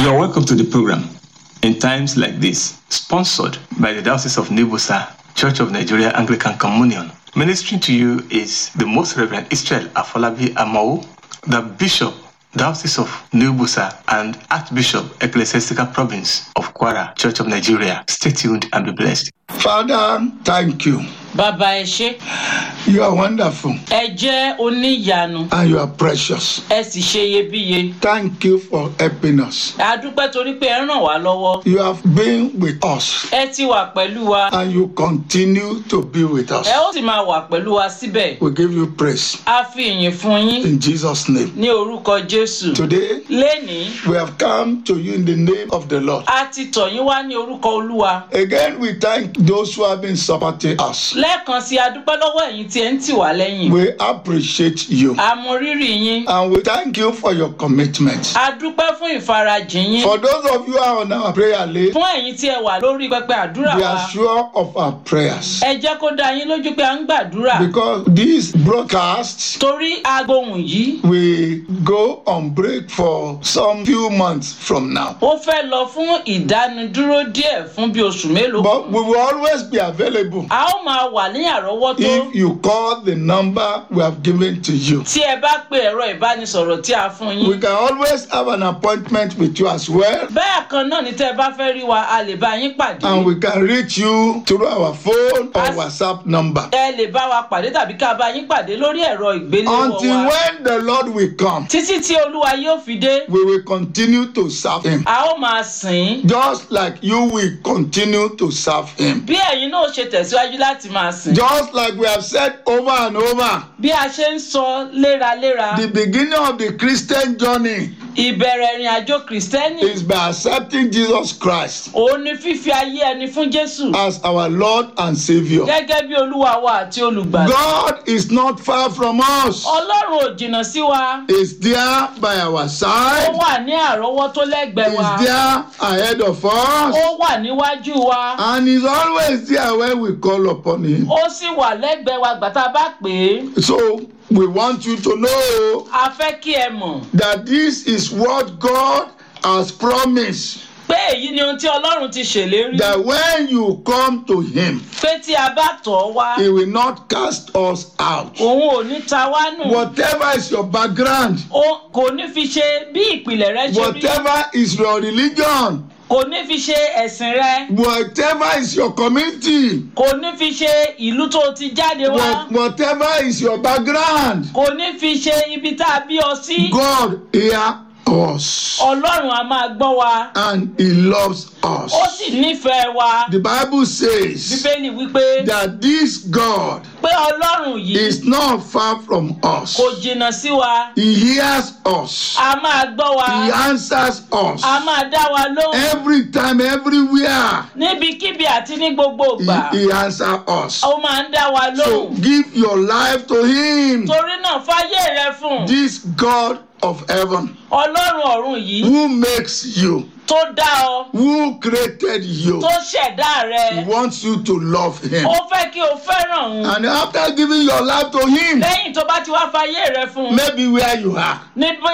You're welcome to the program in times like this, sponsored by the Diocese of Nibusa, Church of Nigeria Anglican Communion. Ministering to you is the Most Reverend Israel Afolabi Amao, the Bishop, Diocese of Nibusa, and Archbishop, Ecclesiastical Province of Kwara, Church of Nigeria. Stay tuned and be blessed. Father, thank you. bàbá ẹ ṣé You are wonderful ẹ jẹ́ oníyanu and you are precious. ẹ sì ṣe iyebíye Thank you for helping us. a dúpẹ́ torí pé ẹ ràn wá lọ́wọ́ You have been with us ẹ ti wà pẹ̀lú wa and you continue to be with us. ẹ ó sì máa wà pẹ̀lú wa síbẹ̀ We give you praise a fi ìyìn fún yín in Jesus' name. ní orúkọ jésù Today, lénìí we have come to you in the name of the Lord. a ti tọ̀ yín wá ní orúkọ olúwa Again, we thank those who have been supporting us. lẹ́ẹ̀kan sí a dúpẹ́ lọ́wọ́ ẹ̀yin tí ẹ ń tì wá lẹ́yìn We appreciate you a mọ rírì yín and we thank you for your commitment. a dúpẹ́ fún ìfarajìn yín For those of you who are on our prayer list, fún ẹ̀yin tí ẹ wà lórí pẹpẹ àdúrà we wa are sure of our prayers. ẹ jẹ́ kó dá yín lójú pé à ń gbàdúrà Because this broadcast torí agbohùn yìí will go on break for some few months from now. ó fẹ́ lọ fún ìdánidúró díẹ̀ fún bí oṣù mélòó But we will always be available a ó máa wà ní àrọ́wọ́tó if you call the number we have given to you. tí ẹ bá pe ẹ̀rọ ìbánisọ̀rọ̀ tí a fún We yín can always have an appointment with you as well. bẹ́ẹ̀ kan náà ni tẹ́ ẹ bá fẹ́ rí wa a lè bá yín pàdé And we can reach you through our phone or As- WhatsApp number. ẹ lè bá wa pàdé tàbí ká bá yín pàdé lórí ẹ̀rọ ìgbéléwọ́ Until wa when the Lord will come, títí tí olúwa yóò fi dé we will continue to serve Him. a ó máa sìn ín Just like you will continue to serve Him. bí ẹ̀yin náà ṣe tẹ̀síwájú láti máa sìn Just like we have said over and over, bí a ṣe ń sọ léraléra the beginning of the Christian journey ìbẹ̀rẹ̀ ìrìn àjò kìrìsìtẹ́nì is by accepting Jesus Christ òun ni fífi ayé ẹni fún jésù as our Lord and Savior. gẹ́gẹ́ bí olúwa wa àti olùgbàlà God is not far from us. ọlọ́run ò jìnnà sí wa He's there by our ó side. wà ní àrọ́wọ́tó lẹ́gbẹ̀ẹ́ wa He's there ahead of us. ó wà níwájú wa And He's always there when we call upon Him. ó sì wà lẹ́gbẹ̀ẹ́ wa gbàtà bá pè é So we want you to know a fẹ́ kí ẹ mọ̀ that this is what God has promised. pé èyí ni ohun tí ọlọ́run ti ṣèlérí That when you come to Him, pé tí a bá tọ̀ ọ́ wá He will not cast us out. òun ò ní ta wá nù Whatever is your background, ó kò ní fi ṣe bí ìpìlẹ̀ rẹ ṣe rí whatever is your religion, kò ní fi ṣe ẹ̀sìn rẹ whatever is your community, kò ní fi ṣe ìlú tó ti jáde wá what, whatever is your background, kò ní fi ṣe ibi tá a bí ọ sí God hear us ọlọ́run a máa gbọ́ wa and He loves ó us. sì nífẹ̀ẹ́ wa The Bible says bíbélì wípé that this God pé ọlọ́run yìí is not far from us. kò jìnnà sí wa He hears us. a máa gbọ́ wa He answers us. a máa dá wa lóhùn Every time, everywhere, níbikíbi àti ní gbogbo ìgbà He, he answers us. ó máa ń dá wa So lóhùn give your life to Him. torí náà fáyé rẹ fún This God of heaven ọlọ́run ọ̀run yìí who makes you, tó dá ọ who created you, tó ṣẹ̀dá rẹ wants you to love Him. ó fẹ́ kí o fẹ́ràn òun And after giving your life to Him, lẹ́yìn tó bá ti wá fáyé rẹ fún un maybe where you are, ní